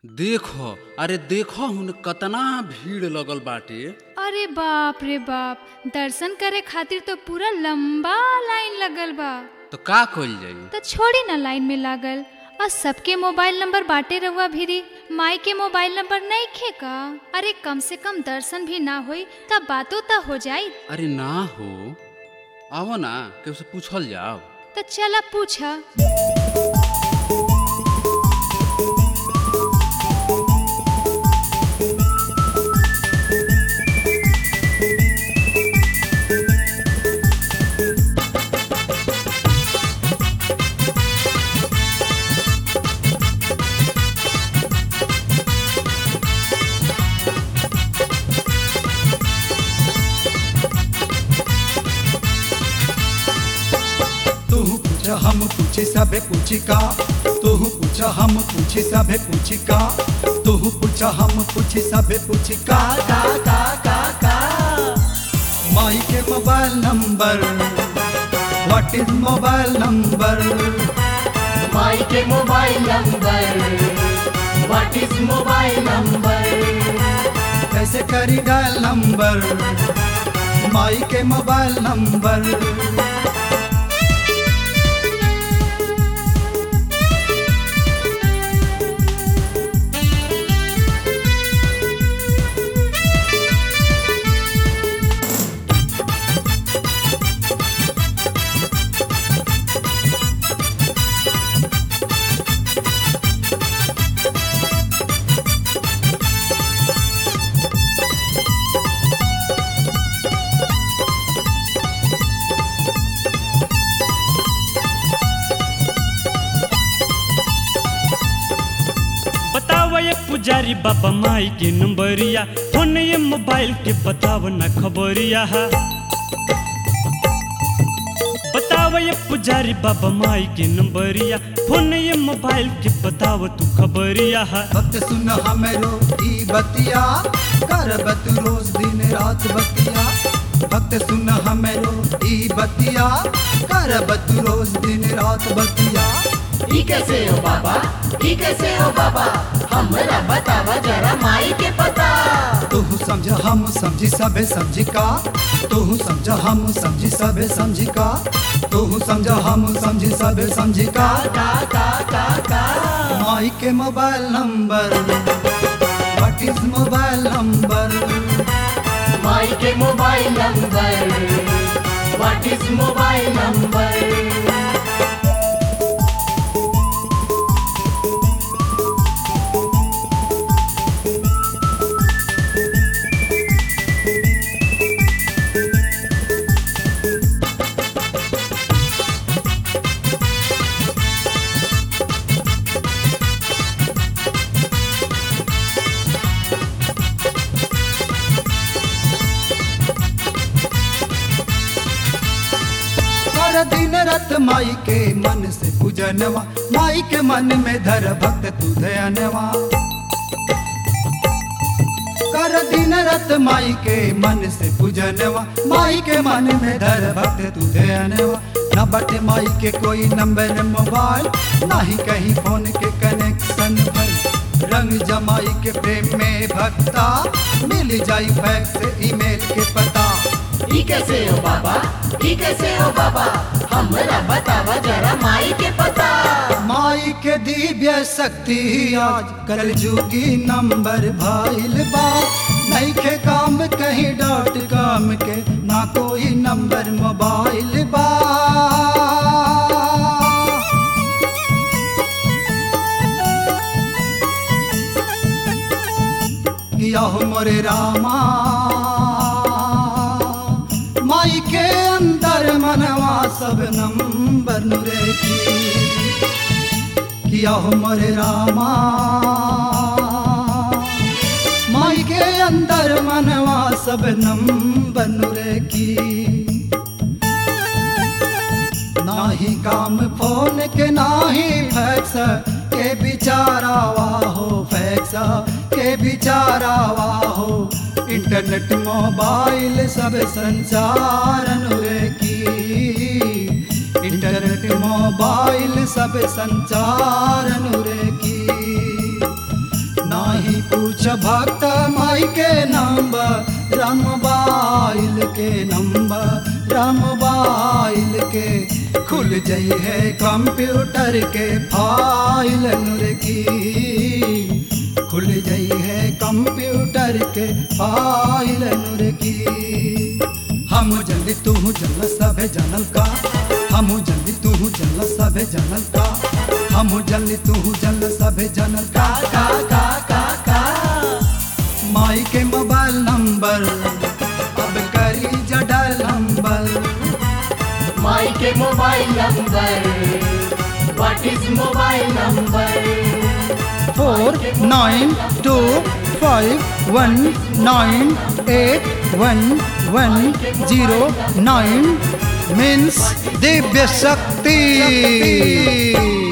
देखो अरे देखो हुन कतना भीड़ लगल बाटे अरे बाप रे बाप दर्शन करे खातिर तो पूरा लंबा लाइन लगल बा तो का कइल जाई तो छोड़ी ना लाइन में लागल और सबके मोबाइल नंबर बाटे रहुआ भीरी माई के मोबाइल नंबर नहीं खे का अरे कम से कम दर्शन भी ना होई तब बातों तो हो जाई अरे ना हो आओ ना केहू से पूछल जाओ तो चला पूछा तू पूछ हम पूछे सबे पूछी का तू पूछ हम पूछे सबे पूछी का तू पूछ हम पूछे सबे पूछी का का का का का माई के mobile number what is mobile number माई के mobile number what is mobile number कैसे करी डायल नंबर माई के मोबाइल नंबर बताव ये पुजारी बाबा माई के नंबरिया फोन ये मोबाइल के बताव ना खबरिया बताव ये पुजारी बाबा माई के नंबरिया फोन ये मोबाइल के बताव तू खबरिया भक्त सुन हमरो ई बतिया करबत रोज दिन रात बतिया भक्त सुन हमरो ई बतिया करबत रोज दिन रात बतिया ई कैसे हो बाबा ई कैसे हो बाबा हमरा बतावा जरा माई के पता तू समझ हम समझी सबे समझी का तू समझ हम समझी सबे समझी का तू समझ हम समझी सबे समझी का का का का का माई के mobile number what is mobile number माई के mobile number what is mobile number कर दिन रत माई के मन से पूजनवा माई के मन में धर भक्त तू दयानवा कर दिन रत माई के मन से पूजनवा माई के मन में धर भक्त तू दयानवा न बटे माई के कोई नंबर मोबाइल ना ही कहीं फोन के कनेक्शन भई रंग जमाई के प्रेम में भक्ता मिल जाई फैक्स ईमेल के पता ई कैसे हो बाबा ई कैसे हो बाबा हमरा बतावा जरा माई के पता माई के दिव्य शक्ति आज कल जुगी नंबर भाईल बा नहीं के काम कहीं डॉट कॉम के ना कोई नंबर मोबाइल बा किया हो मोरे रामा माई के अंदर मनवा सब नंबर नुरे की किया हो मोरे रामा माई के अंदर मनवा सब नंबर नुरे की नाही काम फोन के नाही फैक्स के बिचारावा हो फैक्स के बिचारावा हो इंटरनेट मोबाइल सब संसार अनुरे की इंटरनेट मोबाइल सब संचार अनुरे की पूछ भक्त माई के नंबर रामबाइल के नंबर रामबाइल के खुल जाई है कंप्यूटर के फाइल नूर की खुल जाई है कंप्यूटर के फाइल नूर की हम जल्दी तू जल सभे जनल का हम जल्दी तू जल सभे जनल का हम जल्दी तू जल सभे जनल का का का का का माई के मोबाइल नंबर अब करी जडल नंबर माई के mobile number what is mobile number four nine two five one nine eight one one zero nine means Divya Shakti